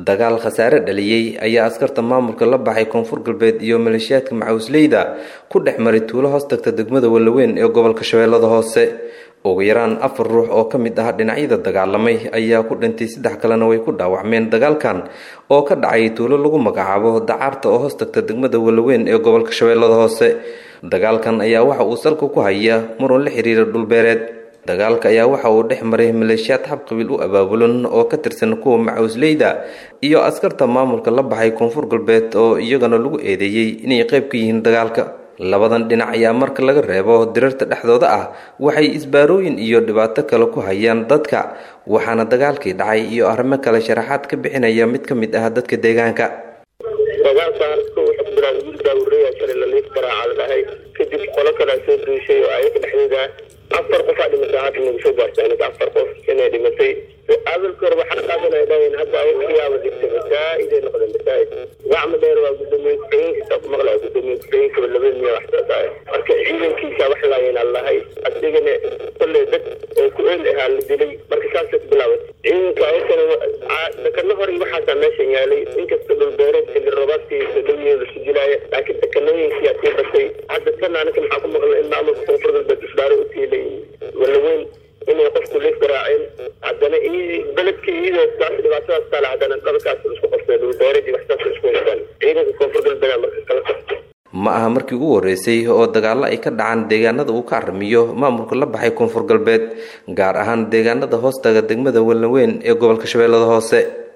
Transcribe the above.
dagaal khasaare dhaliyey ayaa askarta maamulka la baxay koonfur galbeed iyo maleeshiyaadka macawisleyda ku dhex maray tuulo hoos tagta degmada wallaweyn ee gobolka shabeellada hoose ugu yaraan afar ruux oo ka mid ah dhinacyada dagaalamay ayaa ku dhintay saddex kalena way ku dhaawacmeen dagaalkan oo ka dhacay tuulo lagu magacaabo dacaarta oo hoos tagta degmada wallaweyn ee gobolka shabeellada hoose dagaalkan ayaa waxa uu salka ku haya muran la xiriira dhulbeereed dagaalka ayaa waxa uu dhex maray maleeshiyaad xabqabiil u abaabulan oo ka tirsan kuwa macawisleyda iyo askarta maamulka la baxay koonfur galbeed oo iyagana lagu eedeeyey inay qayb ka yihiin dagaalka labadan dhinac ayaa marka laga reebo dirarta dhexdooda ah waxay isbaarooyin iyo dhibaato kale ku hayaan dadka waxaana dagaalkii dhacay iyo arrimo kale sharaxaad ka bixinaya mid ka mid ah dadka deegaanka kadib qolo kalaa soo duushay oo ayaga dhexdooda afar qof aa dhimatay hadda nagu soo gaartay aniga afar qof inay dhimatay aadalka hore waxaa qaadan ay dhahayn hadda ayakiyaaba dhigtay masaa'iday noqdeen masaa'id gacma dheer waa gudoomiye ku-xigeenkiisa ku maqlaya gudoomiye ku-xigeenkaba laba miya wax soo tahay marka ciidankiisa wax laayeen allahay adigana kolley dad oo ku eel ahaa la dilay marka saasay ku bilaabatay ciidanka ayakana dekano hore waxaasaa meeshan yaalay inkasta dhulbeereed xilli roobaadkii sodhowiye lasu dilaaya laakiin dekanooyinkiyaa sii batay hadda tan aniga maxaa ku maqla in maamulka koonfur galbeed isbaaro u tiilay wallaweyn inay qofku leef garaaceen haddana beledkii iyadoo taas dhibaatadaas taale haddana dhalkaas isku qabtay dhulbeeradii waxsaas isku haystaan ciidanka koonfur galbeed marka kala qabtay ma aha markii ugu horreysay oo dagaallo ay ka dhacaan deegaanada uu ka aramiyo maamulka la baxay koonfur galbeed gaar ahaan deegaanada hoostaga degmada wallaweyn ee gobolka shabeellada hoose